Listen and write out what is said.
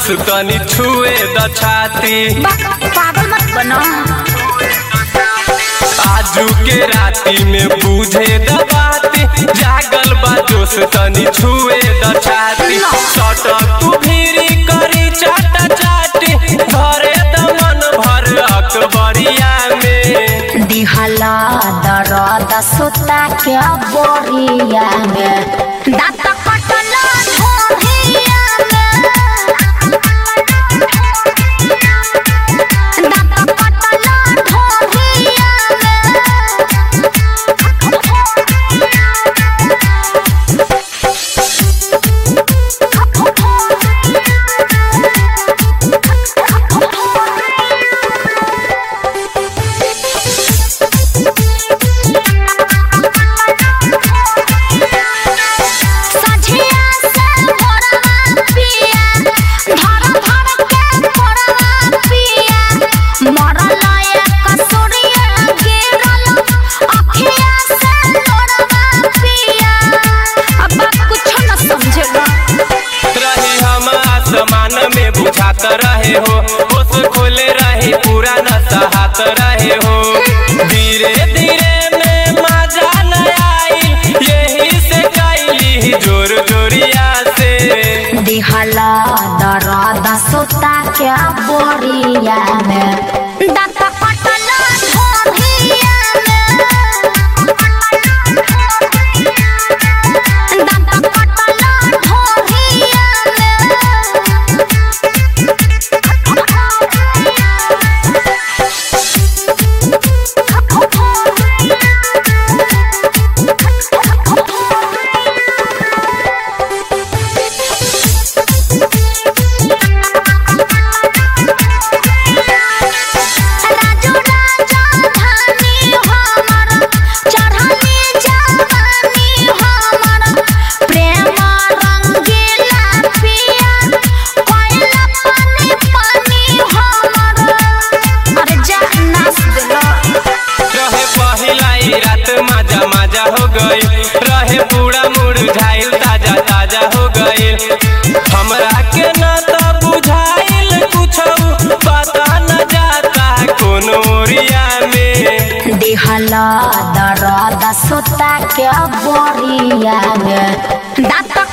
तनी छुए द छाती बक पागल मत बनो आजू के राती में बूझे द बाती जागल बा जोश तनी छुए द छाती सटक तू भीरी करी चाटा चाटी धरे द मन भर अकबरिया में दिहला दरद सुता के बोरिया में दांत कटल ढोरिया में दांत कटल ढोरिया सझिया से भोरवा पिया धर धर के भोरवा पिया मरल एक सूर्य गिरल अखिया से लोरवा पिया अब कुछ न समझेगा रही हम आसमान में बुझात रहे हो होश खोले रही पूरा न सहात रहे हो धीरे धीरे में मजा न आई यही से कैली जोर जोरिया से दिहला दरद सुता के बोरिया में दांत कटल ढोरिया में दांत कटल ढोरिया राजू राजा धानी हमर चढ़नी जवानी हमर प्रेम रंगीला पिया कोयला पानी पानी हमर अरे जा नाच देलो रहे पहिला ही रात मजा मजा हो गई रहे पूरा मुरझाइल ताजा ताजा हो गई हमरा के न त बुझाइल कुछ पता न जाता कोनो ओरिया में दिहला दरद सुता के बोरिया में दांत